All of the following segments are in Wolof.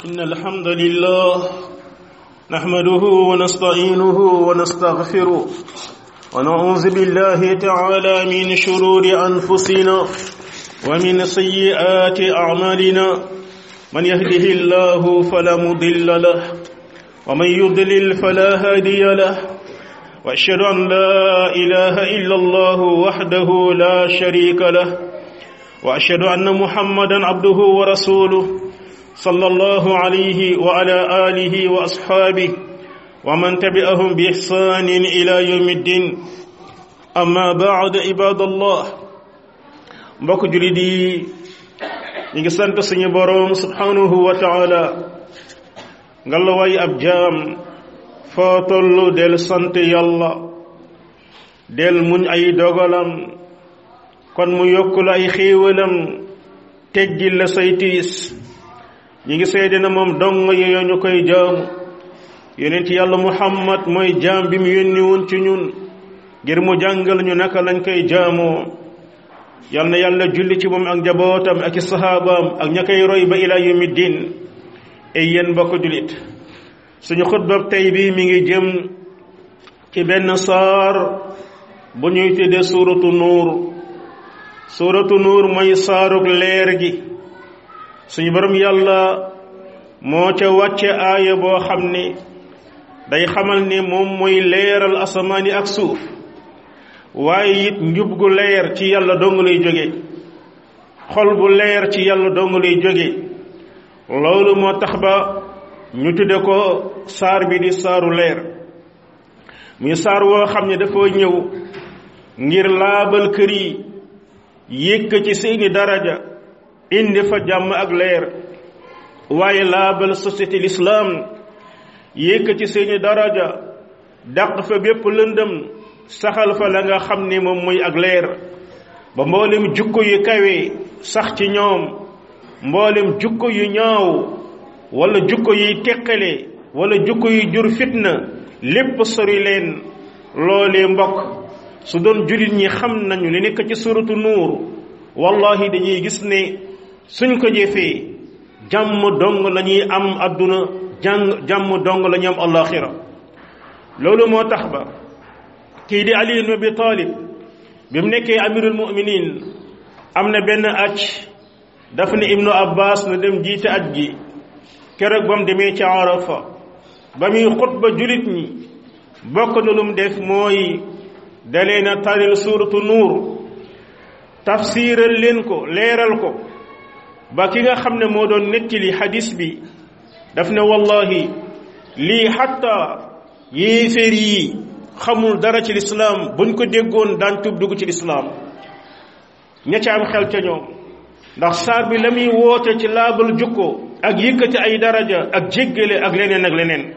إن الحمد لله نحمده ونستعينه ونستغفره ونعوذ بالله تعالى من شرور أنفسنا ومن سيئات أعمالنا من يهده الله فلا مضل له ومن يضلل فلا هادي له وأشهد أن لا إله إلا الله وحده لا شريك له وأشهد أن محمدا عبده ورسوله صلى الله عليه وعلى آله وأصحابه ومن تبعهم بإحسان إلى يوم الدين أما بعد عباد الله mbokk jullit yi ñu ngi sant suñu boroom subhanahu wa taala nga la way ab jaam foo tollu del sant yàlla del muñ ay dogalam kon mu yokkul ay xéewalam teggil la say tiis ñi ngi seede na moom dong yooyu ñu koy jaamu yonent yàlla muhammad mooy jaam bi mu yónni woon ci ñun ngir mu jàngal ñu naka lañ koy jaamoo yal na yàlla julli ci moom ak njabootam ak i saxaabaam ak ña koy roy ba ila yawmi diin ay yéen mbokk jullit suñu xutbab tey bi mi ngi jëm ci benn saar bu ñuy tuddee suuratu nuur suuratu nuur mooy saarug leer gi suñu borom yàlla moo ca wàcce aaya boo xam ne day xamal ne moom mooy leeral asamaani ak suuf waaye it njub gu leer ci yàlla dong lay jóge xol bu leer ci yàlla dong lay jóge loolu moo tax ba ñu tudde ko saar bi di saaru leer muy saar woo xam ne dafa ñëw ngir laabal kër yi yëkk ci seeni daraja indi fa jàmm ak leer waaye laabal société l'islam yëkk ci seeni daraja dàq fa bépp lëndëm saxal fa la nga xam ne moom mooy ak leer ba mboolem jukko yu kawe sax ci ñoom mboolem jukko yu ñaaw wala jukko yuy teqale wala jukko yu jur fitna lépp sori leen loolee mbokk su doon jullit ñi xam nañu li nekk ci suratu nuur wallahi dañuy gis ne suñ ko jëfee jàmm dong la ñuy am adduna jàng jàmm dong la ñuy am alaxira loolu moo tax ba kii di Ali ibn Abi Talib bi mu nekkee amirul muminin am na benn aj daf ne ibnu abbas na dem jiite aj gi keroog ba mu demee ci arafa ba muy xutba julit ñi bokk na lu mu def mooy dalee na taril suuratu nuur tafsiral leen ko leeral ko ba ki nga xam ne moo doon nettali hadis bi daf ne wallahi lii xatta yéeféer yi xamul dara ci lislaam buñ ko déggoon daañ tub dugg ci lislaam ña ca am xel ca ñoom ndax saar bi la muy woote ci laabal jukko ak yëkkati ay daraja ak jéggale ak leneen ak leneen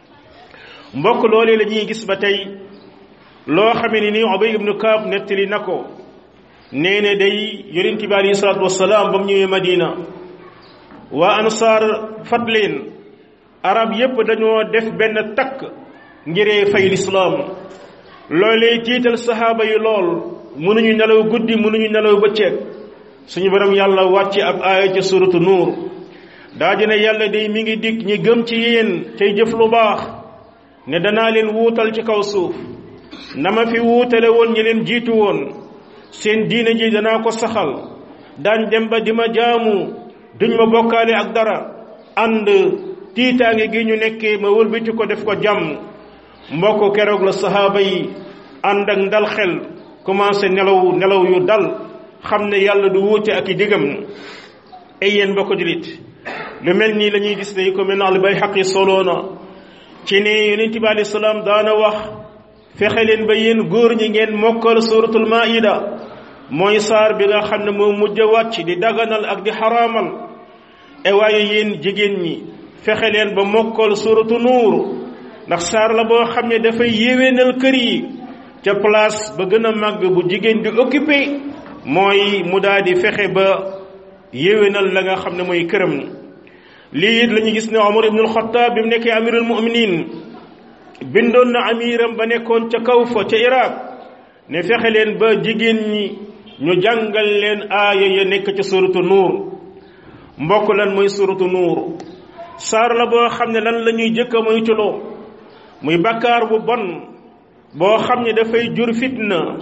mbokk loolee la ñuy gis ba tey loo xamee ni nii Ubay ibnu Kaab nettali na ko nee ne day yonent bi alayhi salaatu wasalaam ba mu ñëwee Madina waa ansaar fat leen arab yépp dañoo def benn takk ngiree fay lislaam loolee tiital saxaaba yi lool mënuñu nelaw guddi mënuñu nelaw bëccëg suñu borom yàlla wàcc ab aaya ci suratu nuur daa dina yàlla day mi ngi dikk ñi gëm ci yéen tey jëf lu baax ne danaa leen wuutal ci kaw suuf na ma fi wuutale woon ñi leen jiitu woon seen diine ji danaa ko saxal daañ dem ba di ma jaamu duñ ma bokkaale ak dara ànd tiitaange gi ñu nekkee ma wëlbati ko def ko jàmm mbokk keroog la sahaaba yi ànd ak ndal xel commencé nelaw nelaw yu dal xam ne yàlla du wuute ak i digam ay yéen mbokk julit lu mel nii la ñuy gis ne ko mel na al Bayhaqi soloona ci ne yonent bi alayhi salaam daana wax fexe leen ba yéen góor ñi ngeen mokkal suratul maida mooy saar bi nga xam ne moo mujj a wàcc di daganal ak di xaraamal e waaye yéen jigéen ñi fexe leen ba mokkal suratu nuur ndax saar la boo xam ne dafay yéwénal kër yi ca place ba gën a màgg bu jigéen di occupé mooy mu daal di fexe ba yéwénal la nga xam ne mooy këram lii it la ñu gis ne Omar ibnul Xattaab bi mu nekkee amirul muminin bindoon na amiram ba nekkoon ca kaw fa ca Iraq ne fexe leen ba jigéen ñi ñu jàngal leen aaya ya nekk ci suratu nuur mbokk lan mooy suratu nuur saar la boo xam ne lan la ñuy jëkk a moytuloo muy bakkaar bu bon boo xam ne dafay jur fitna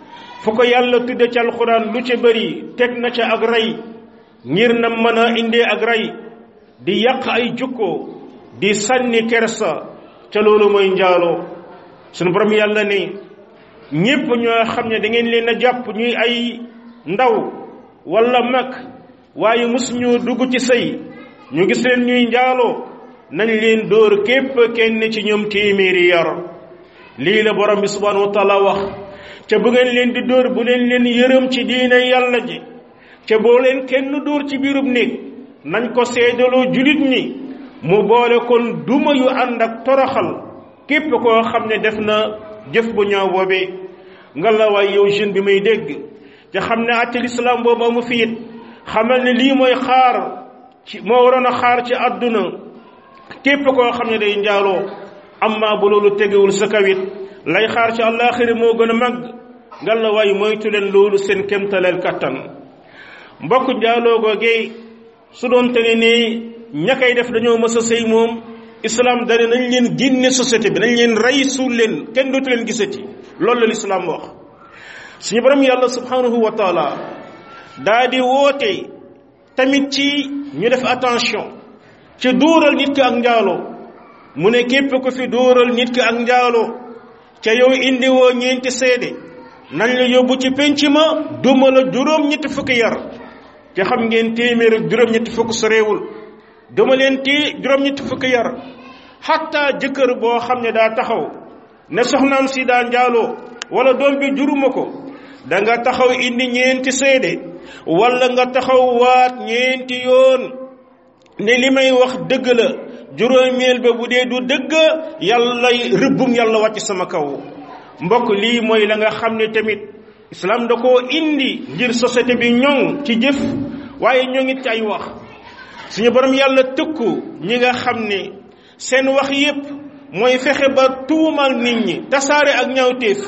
fu ko yàlla tudde ci alxuraan lu ca bëri teg na ca ak rey ngir na mën a indee ak rey di yàq ay jukko di sànni kersa ca loolu mooy njaaloo sunu borom yàlla ne ñépp ñoo xam ne da ngeen leen a jàpp ñuy ay ndaw wala mag waaye mosuñu dugg ci sëy ñu gis leen ñuy njaaloo nañ leen dóor képp kenn ci ñoom téeméeri yar lii la borom bi subhanahu wa taala wax ca bu ngeen leen di dóor bu leen leen yërëm ci diine yàlla ji ca boo leen kenn dóor ci biirub néeg nañ ko seedaloo julit ñi mu boole kon duma yu ànd ak toroxal képp koo xam ne def na jëf bu ñaaw boobee nga la waay yow jeune bi may dégg te xam ne àtte lislaam boobu amu fi it xamal ne lii mooy xaar ci moo waroon a xaar ci àdduna képp koo xam ne day njaaloo amma bu loolu tegewul sa kawit lay xaar ci àllaaxira moo gën a màgg nga la waay moytu leen loolu seen kémtaleel kattan mbokk njaaloo googee su doon te ne ne ña koy def dañoo mës a sëy moom islam dane nañ leen génne société bi nañ leen rey suul leen kenn dootu leen gisati loolu la lislaam wax suñu borom yàlla subhanahu wa taala daa di woote tamit ci ñu def attention ci dóoral nit ki ak njaaloo mu ne képp ku fi dóoral nit ki ak njaaloo ca yow indi woo ñeenti seede nañ la yóbbu ci penc ma duma la juróom ñetti fukki yar te xam ngeen téeméer ak juróom ñetti fukk soreewul duma leen ti juróom ñetti fukki yar xatta jëkkër boo xam ne daa taxaw ne soxnaam si daa njaaloo wala doom bi juruma ko da nga taxaw indi ñeenti seede wala nga taxaw waat ñeenti yoon ne li may wax dëgg la juróomeel ba bu dee du dëgg yàlla rëbbum yàlla wàcc sama kaw mbokk lii mooy la nga xam ne tamit islam da koo indi ngir société bi ñoŋ ci jëf waaye ñoŋit ci ay wax suñu borom yàlla tëkku ñi nga xam ne seen wax yépp mooy fexe ba tuumal nit ñi tasaare ak ñaawteef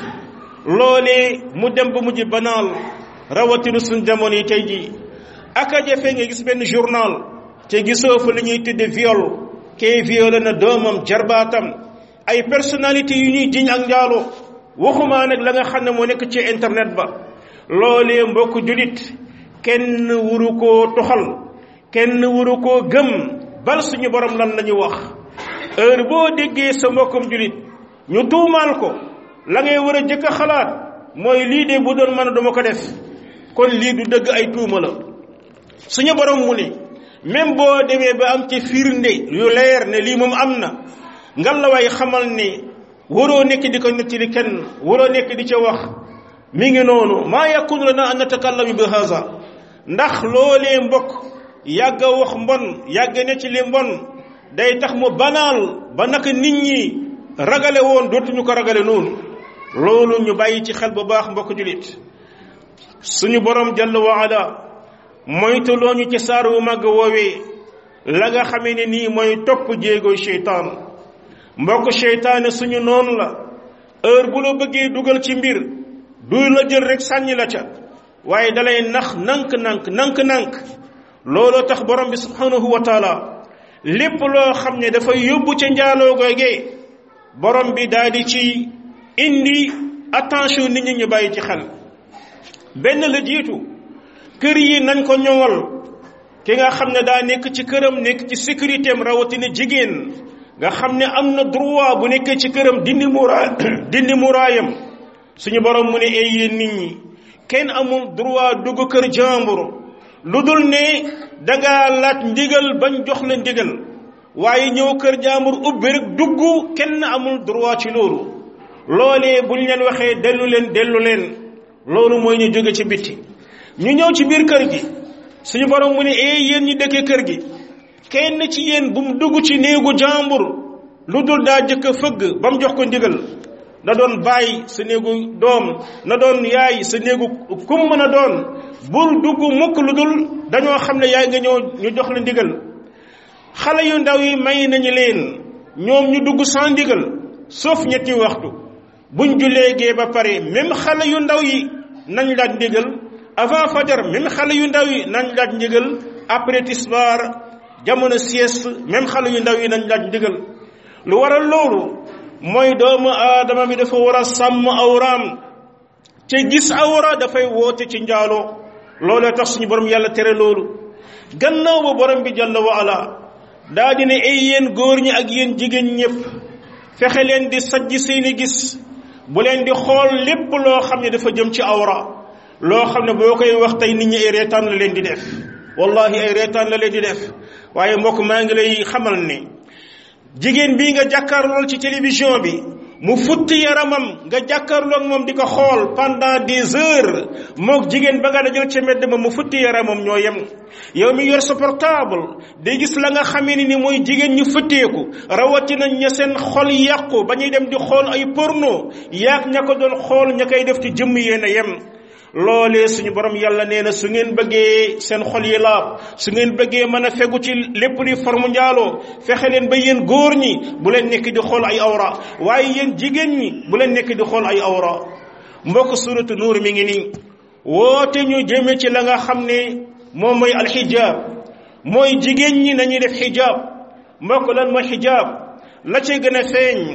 loolee mu dem ba mujj banaal rawatina suñ jamono yi tey jii ak a jafe nga gis benn journal te gisoo fa li ñuy tudde viol kee violé na doomam jarbaatam ay personnalité yu ñuy jiñ ak njaaloo waxumaa nag la nga xam ne moo nekk ci internet ba loolee mbokk julit kenn wuru koo toxal kenn wuru koo gëm bal suñu borom lan la ñu wax heure boo déggee sa mbokkum julit ñu tuumaal ko la ngay war a jëkk a xalaat mooy lii de bu doon mën a duma ko def kon lii du dëgg ay tuuma la suñu borom mu ne même boo demee ba am ci firnde yu leer ne lii moom am na ngal la waay xamal ne waroo nekk di ko nettali kenn waroo nekk di ca wax mi ngi noonu maa yakunu lana an natakallama bi haza ndax loolee mbokk yàgg a wax mbon yàgg ne ci li mbon day tax mu banaal ba naka nit ñi ragale woon dootuñu ko ragale noonu loolu ñu bàyyi ci xel bu baax mbokk julit suñu borom jalla wa ala moytuloo ñu ci saar wu màgg woowee la nga xamee ne nii mooy topp jéego seytaan mbokk seytaane suñu noonu la heure bu la bëggee dugal ci mbir du la jël rek sànni la ca waaye dalay nax nank-nank nank-nank looloo tax borom bi subhanahu wa taala lépp loo xam ne dafay yóbbu ca njaaloo googee borom bi daal di ci indi attention nit ñi ñu bàyyi ci xel benn la jiitu kër yi nañ ko ñoŋal ki nga xam ne daa nekk ci këram nekk ci sécurité am rawatina jigéen nga xam ne am na droit bu nekkee ci këram dindi muraay dindi muraayam suñu borom mu ne ay yéen nit ñi kenn amul droit dugg kër jàmbur lu dul ne dangaa laaj ndigal bañ jox la ndigal waaye ñëw kër jàmbur ubbi rek dugg kenn amul droit ci loolu loolee buñ leen waxee dellu leen dellu leen loolu mooy ñu jóge ci bitti ñu ñëw ci biir kër gi suñu borom mu ne ee yéen ñi dëkkee kër gi kenn ci yéen bu mu dugg ci néegu jàmbur lu dul daa jëkk a fëgg ba mu jox ko ndigal na doon bàyyi sa néegu doom na doon yaay sa néegu kum mën a doon bul dugg mukk lu dul dañoo xam ne yaay nga ñëw ñu jox la ndigal xale yu ndaw yi may nañu leen ñoom ñu dugg sans ndigal sauf ñetti waxtu buñ jullee gee ba pare même xale yu ndaw yi nañ laaj ndigal avant fajar même xale yu ndaw yi nañ laaj ndigal après tisbaar jamono sieste même xale yu ndaw yi nañ laaj ndigal lu waral loolu mooy doomu aadama mi dafa war a sàmm awraam te gis awra dafay woote ci njaaloo loolee tax suñu borom yàlla tere loolu gannaaw ba borom bi jàlla wa ala daa di ne ay yéen góor ñi ak yéen jigéen ñëpp fexe leen di sajj seeni gis bu leen di xool lépp loo xam ne dafa jëm ci awra loo xam ne boo koy wax tey nit ñi ay reetaan la leen di def wallahi ay reetaan la leen di def waaye mbokk maa ngi lay xamal ne jigéen bii nga jàkkaarlool ci télévision bi mu futti yaramam nga jàkkaarloog moom di ko xool pendant des heures mook jigéen ba nga dajal ca mbedd ma mu futti yaramam ñoo yem yow mi yor sa portable day gis la nga xamee ni ni mooy jigéen ñu fëtteeku rawatina ña seen xol yàqu ba ñuy dem di xool ay porno yaag ña ko doon xool ña koy def ci jëmm yéen a yem loolee suñu borom yàlla nee na su ngeen bëggee seen xol yi laab su ngeen bëggee mën a fegu ci lépp li formu njaaloo fexe leen ba yéen góor ñi bu leen nekk di xool ay awra waaye yéen jigéen ñi bu leen nekk di xool ay awra mbokk suratu nuur mi ngi nii woote ñu jëme ci la nga xam ne moom mooy alxijaab mooy jigéen ñi nañuy def xijaab mbokk lan mooy xijaab la ci gën a feeñ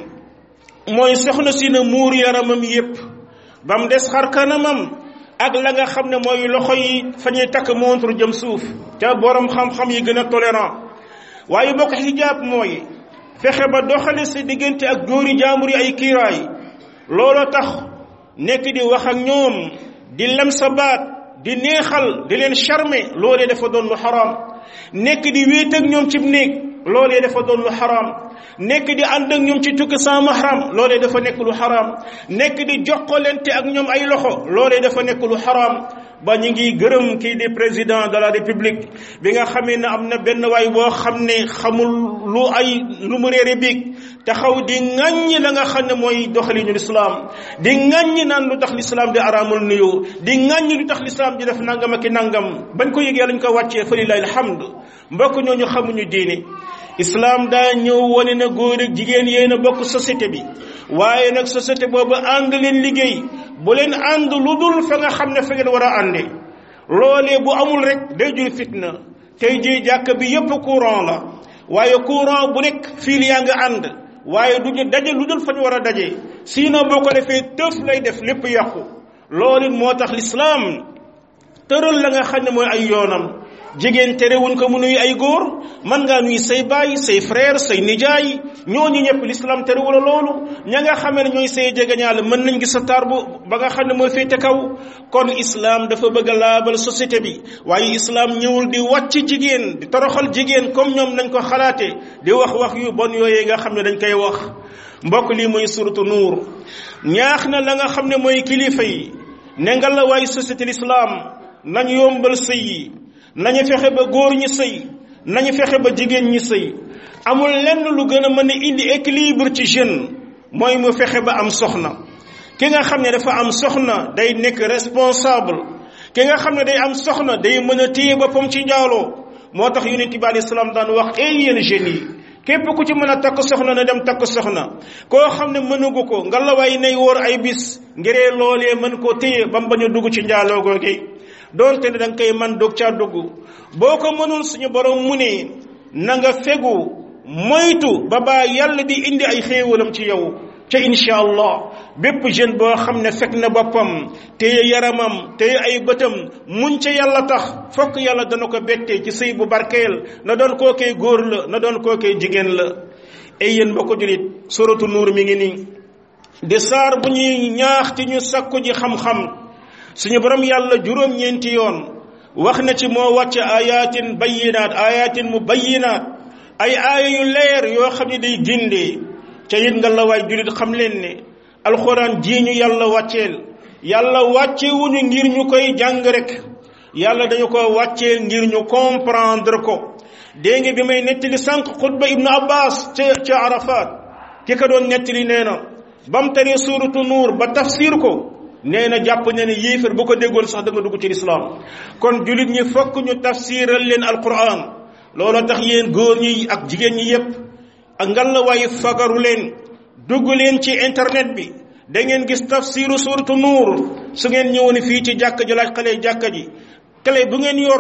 mooy soxna si na muur yaramam yépp ba mu des xar kanamam ak la nga xam ne mooy loxo yi fa ñuy takk montre jëm suuf ca borom xam-xam yi gën a tolérant waaye bokk xijaab mooy fexe ba doxale sa diggante ak góori jaambur yi ay kiiraay looloo tax nekk di wax ak ñoom di lem sa baat di neexal di leen charmer loolee dafa doon lu xaraam nekk di wéet ak ñoom cib néeg loolee dafa doon lu xaraam nekk di ànd ak ñoom ci tukki sans mahram loolee dafa nekk lu xaraam nekk di jokkalante ak ñoom ay loxo loolee dafa nekk lu xaraam ba ñu ngi gërëm kii di président de la république bi nga xamee ne am na benn waay boo xam ne xamul lu ay lu mu réere biig taxaw di ŋàññi la nga xam ne mooy doxalinu lislaam di ŋàññi naan lu tax lislaam di araamul nuyu di ŋàññi lu tax lislaam di def nangam ak i nangam bañ ko yëgee lañ ko wàccee fa lillahi alhamd mbokk ñooñu xamuñu diine islam daa ñëw wane na góor ak jigéen yéen a bokk société bi waaye nag société boobu ànd leen liggéey bu leen ànd lu dul fa nga xam ne fa ngeen war a ànde loolee bu amul rek day jur fitna tey jii jàkk bi yépp courant la waaye courant bu nekk fii yaa nga ànd waaye du ñu daje lu dul fa ñu war a daje sinon boo ko defee tëf lay def lépp yàqu loolu moo tax lislaam tëral la nga xam ne mooy ay yoonam jigéen terewuñ ko mu nuyu ay góor man ngaa nuyu say baay say frère say nijaay ñooñu ñëpp l'islam terewula loolu ña nga xamee ne ñooy say jegeñaale mën nañ gis sa taar bu ba nga xam ne mooy féete kaw kon islam dafa bëgg a laabal société bi waaye islam ñëwul di wàcc jigéen di toroxal jigéen comme ñoom nañ ko xalaate di wax wax yu bon yooyee nga xam ne dañ koy wax mbokk lii mooy suratu nuur ñaax na la nga xam ne mooy kilifa yi ne nga la waay société l'islam nañ yombal sëy yi nañu fexe ba góor ñi sëy nañu fexe ba jigéen ñi sëy amul lenn lu gën a mën a indi équilibre ci jeune mooy mu fexe ba am soxna ki nga xam ne dafa am soxna day nekk responsable ki nga xam ne day am soxna day mën a téye boppam ci njaaloo moo tax yonent bi alayhi salaam daan wax ay yéen jeunes yi képp ku ci mën a takk soxna na dem takk soxna koo xam ne mënugu ko nga la waay nay wóor ay bis ngiree loolee mën koo téye ba mu bañ a dugg ci njaaloo googu doonte ne da nga koy man dog caa dugg boo ko mënul suñu borom mu ne na nga fegu moytu ba baa yàlla di indi ay xéewalam ci yow ca incha allah bépp jeune boo xam ne fekk na boppam téye yaramam téye ay bëtam muñ ca yàlla tax fokk yàlla dana ko bettee ci sëy bu barkeel na doon koo koy góor la na doon koo koy jigéen la ay yéen ba ko julit suratu nuur mi ngi nii di saar bu ñuy ñaax ci ñu sakku ji xam-xam suñu borom yàlla juróom-ñeenti yoon wax na ci moo wàcce ayatin bayinaat ayatin mu bayinaat ay aaya yu leer yoo xam ne day gindee ca it nga la waay julit xam leen ne alxuraan jii ñu yàlla wàcceel yàlla wàccewuñu ngir ñu koy jàng rek yàlla dañu ko wàccee ngir ñu comprendre ko dégg nga bi may nettali sànq xutba ibnu abbas ca ca arafat ki ko doon nettali nee na ba mu taree suuratu nuur ba tafsir ko nee na jàpp ne ne yéefar bu ko déggoon sax da nga dugg ci lislaam kon julit ñi fokk ñu tafsiral leen alquran looloo tax yéen góor ñi ak jigéen ñi yépp ak ngal la waaye fagaru leen dugg leen ci internet bi da ngeen gis tafsiru suuratu nuur su ngeen ñëwoon fii ci jàkka ji laaj xale jàkka ji clé bu ngeen yor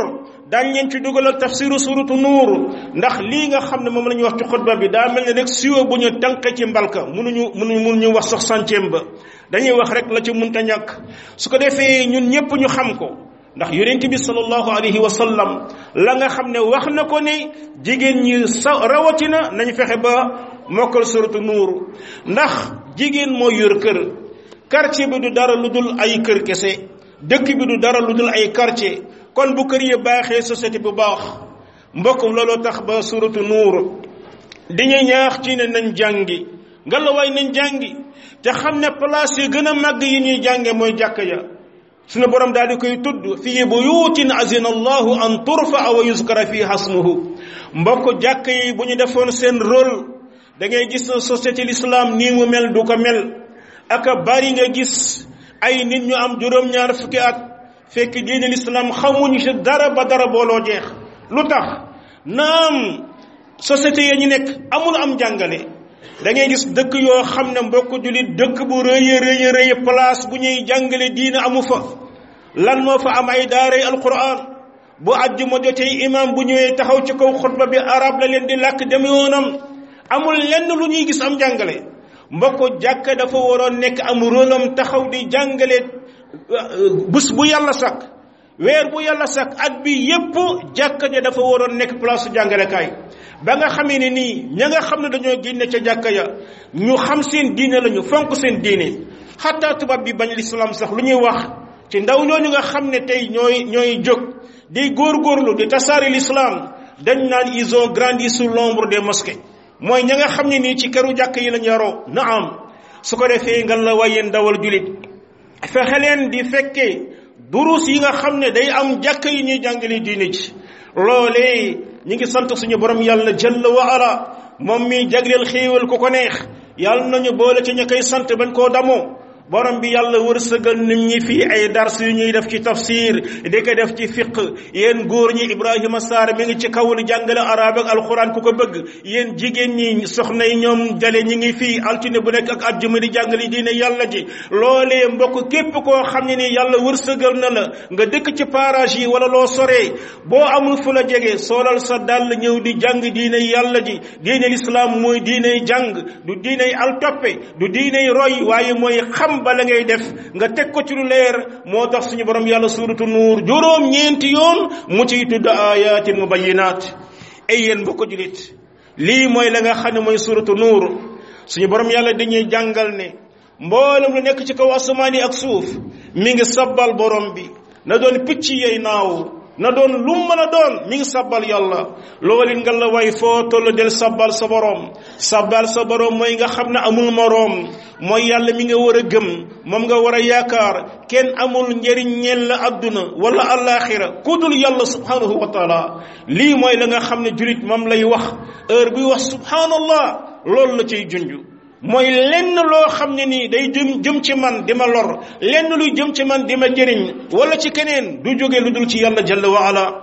daañ leen ci dugalal tafsiru suratu nuur ndax lii nga xam ne moom la ñuy wax ci xutba bi daa mel ne rek siwo bu ñu tànk ci mbalka mënuñu mënuñu mënuñu wax sax centième ba dañuy wax rek la ci munta ñàkk su ko defee ñun ñëpp ñu xam ko ndax yonent bi sallallahu alayhi wa sallam la nga xam ne wax na ko ne jigéen ñi sa rawatina nañ fexe ba mokkal suratu nuur ndax jigéen moo yor kër quartier bi du dara lu dul ay kër kese dëkk bi du dara lu dul ay quartier kon bu kër yi baaxee société bu baax mbokk looloo tax ba suratu nuur dañuy ñaax ci ne nañ jàngi ngelawaay nañ jàngi te xam ne place yi gën a màgg yi ñuy jànge mooy jàkk ya sunu borom daal di koy tudd fii buyutin azina allahu an turfa wa yuskara fii hasmuhu mbokk jàkk yi bu ñu defoon seen rôle da ngay gis na société l'islam nii mu mel du ko mel aka bari nga gis ay nit ñu am juróom-ñaar fukki at fekk diine l'islam xamuñu ci dara ba dara booloo jeex lu tax naam société ya ñu nekk amul am jàngale da ngay gis dëkk yoo xam ne mbokk jullit dëkk bu rëy rëy rëy place bu ñuy jàngale diine amu fa lan moo fa am ay daaray alquran bu àjjuma jotee imam bu ñëwee taxaw ci kaw xutba bi arab la leen di làkk dem yoonam amul lenn lu ñuy gis am jàngale mbokk jàkka dafa waroon nekk am rôlam taxaw di jàngale bés bu yàlla sakk weer bu yàlla sakk at bi yépp jàkka ja dafa waroon nekk place jàngalekaay ba nga xamee ne nii ña nga xam ne dañoo génne ca jàkka ya ñu xam seen diine lañu fonk seen diine xataa tubaab bi bañ lislaam sax lu ñuy wax ci ndaw ñooñu nga xam ne tey ñooy ñooy jóg di góorgóorlu di tasaari l'islam dañ naan ils ont grandi sous l'ombre des mosquées mooy ña nga xam ne nii ci këru jàkk yi lañ yaroo na am su ko defee nga la waaye ndawal julit fexe leen di fekkee durus yi nga xam ne day am jàkk yi ñuy jàngale diine ci loolee ñi ngi sant suñu borom yàlla jalla wa ala moom mi jagleel xéewal ku ko neex yàlla nañu boole ci ña koy sant bañ koo damoo borom bi yàlla wërsëgal nit ñi fii ay dars yu ñuy def ci tafsir di ko def ci fiq yéen góor ñi Ibrahima Sarr mi ngi ci kaw di jàngale arab ak alquran ku ko bëgg yéen jigéen ñi soxna yi ñoom jale ñi ngi fii altine bu nekk ak àjjuma di jàngale diine yàlla ji loolee mbokk képp koo xam ne ni yàlla wërsëgal na la nga dëkk ci parage yi wala loo soree boo amul fu la jege soolal sa dàll ñëw di jàng diine yàlla ji diine lislaam mooy diiney jàng du diiney altoppe du diiney roy waaye mooy xam bala ngay def nga teg ko ci lu leer moo tax suñu borom yàlla suuratu nuur juróom ñeenti yoon mu ciy tudd ayatin mubayinaat ay yéen mbokk julit lii mooy la nga xam ne mooy suuratu nuur suñu borom yàlla dañuy jàngal ne mboolem lu nekk ci kaw asamaan yi ak suuf mi ngi sabbal borom bi na doon picc yey naaw na doon lu mën a doon mi ngi sabbal yàlla loolu nga la way foo toll del sabbal sa borom sabbal sa borom mooy nga xam ne amul moroom mooy yàlla mi nga war a gëm moom nga war a yaakaar kenn amul njëriñ ñeel la adduna wala alaxira ku dul yàlla subhanahu wa taala lii mooy la nga xam ne julit moom lay wax heure buy wax subhanallah loolu la ciy junj mooy lenn loo xam ne nii day jëm jëm ci man di ma lor lenn luy jëm ci man di ma jëriñ wala ci keneen du jóge lu dul ci yàlla jalla wa ala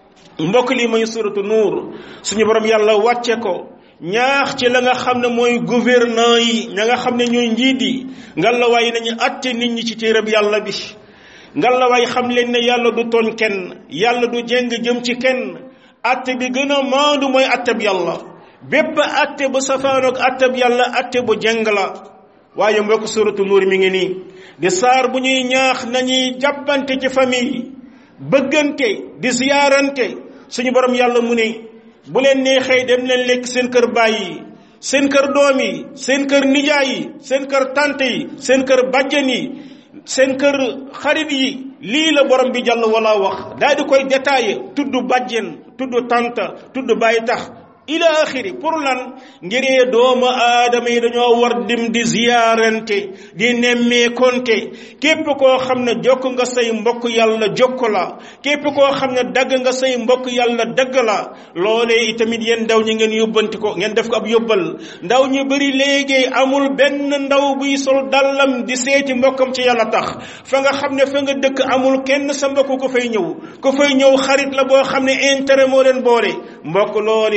mbokk lii mooy suratu nuur suñu borom yàlla wàcce ko ñaax ci la nga xam ne mooy gouvernant yi ña nga xam ne ñooy njiit yi ngalawaay nañu atte nit ñi ci téereb yàlla bi ngalawaay xam leen ne yàlla du tooñ kenn yàlla du jéng jëm ci kenn atte bi gën a maandu mooy atteb yàlla bépp atte bu safaanoog atteb yàlla atte bu jeng la waaye mbokk suratu nuur mi ngi nii di saar bu ñuy ñaax nañuy jàppante ci famille bëggante di ziyaarante suñu borom yàlla mu ne bu leen neexee dem leen lekk seen kër baay yi seen kër doom yi seen kër nijaay yi seen kër tante yi seen kër bàjjen yi seen kër xarit yi lii la borom bi jàll wala wax daal di koy détaillé tudd bàjjen tudd tanta tudd bàyyi tax ila axiri pour lan ngiree doomu aadama yi dañoo war dim di ziyaarante di nemmeekonte képp koo xam ne jokk nga say mbokk yàlla jokk la képp koo xam ne dagg nga say mbokk yàlla dagg la loolee itamit yéen ndaw ñi ngeen yóbbanti ko ngeen def ko ab yóbbal ndaw ñu bëri léegi amul benn ndaw buy sol dallam di seeti mbokkam ci yàlla tax fa nga xam ne fa nga dëkk amul kenn sa mbokk ko fay ñëw ko fay ñëw xarit la boo xam ne intérêt moo leen boole mbokk loolee nekk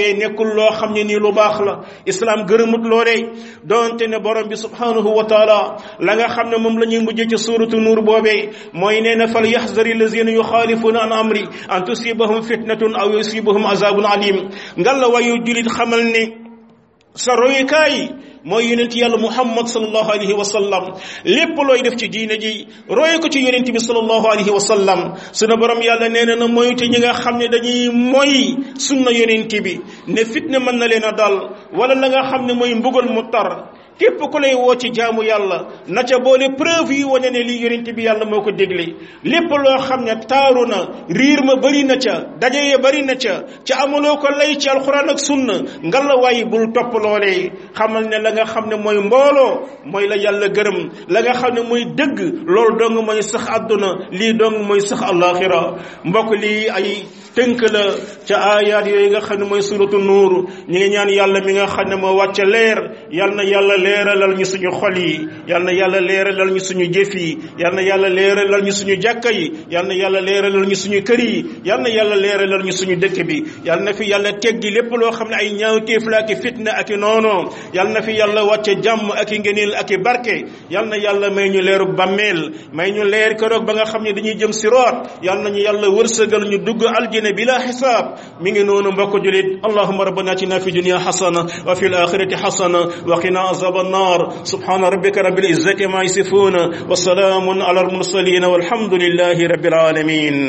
nekkul loo xam ne nii lu baax la islam gërëmut loolee donte ne borom bi subhanahu wa taala la nga xam ne moom la ñuy mujjee ci suuratu nuur boobee mooy nee na fal yaxzari lazina yuxaalifuuna an amri an tusibahum fitnatun aw yusibahum azabun alim ngal la wayu julit xamal ne sa royukaay mooy yonent yàlla muhammad sallallahu alayhi wa sallam lépp looy def ci diine ji roye ko ci yonent bi sallallahu alayhi wa sallam sunu borom yàlla nee na na moytu ñi nga xam ne dañuy moy sunna yonent bi ne fitna mën na leen a dal wala la nga xam ne mooy mbugal mu tar képp ku lay woo ci jaamu yàlla na ca boole preuve yi wane ne lii yonent bi yàlla moo ko dégle lépp loo xam ne taaru na riir ma bëri na ca daje ya bëri na ca ca amuloo ko lay ci alxuraan ak sunna nga la waaye bul topp loolee xamal ne la nga xam ne mooy mbooloo mooy la yàlla gërëm la nga xam ne mooy dëgg loolu dong mooy sax àdduna lii dong mooy sax àllaaxira mbokk lii ay tënk la ca aayaat yooyu nga xam ne mooy suratu nuur ñi ngi ñaan yàlla mi nga xam ne moo wàcce leer yal na yàlla leeralal ñu suñu xol yi yal na yàlla leeralal ñu suñu jëf yi yal na yàlla leeralal ñu suñu jàkka yi yal na yàlla leeralal ñu suñu kër yi yal na yàlla leeralal ñu suñu dëkk bi yal na fi yàlla teggi lépp loo xam ne ay ñaawteef la ak i fitna ak i noono yal na fi yàlla wàcce jàmm ak i ngëneel ak i barke yal na yàlla may ñu leeru bàmmeel may ñu leer keroog ba nga xam ne dañuy jëm si root yal nañu yàlla wërsëgal ñu dugg aljana bila xisaab mi ngi noonu mbokk julit allahuma rabbana atina fi dunya xasana wa fi alaxirati xasana wa qina azab النار سبحان ربك رب العزة ما يصفون وسلام على المرسلين والحمد لله رب العالمين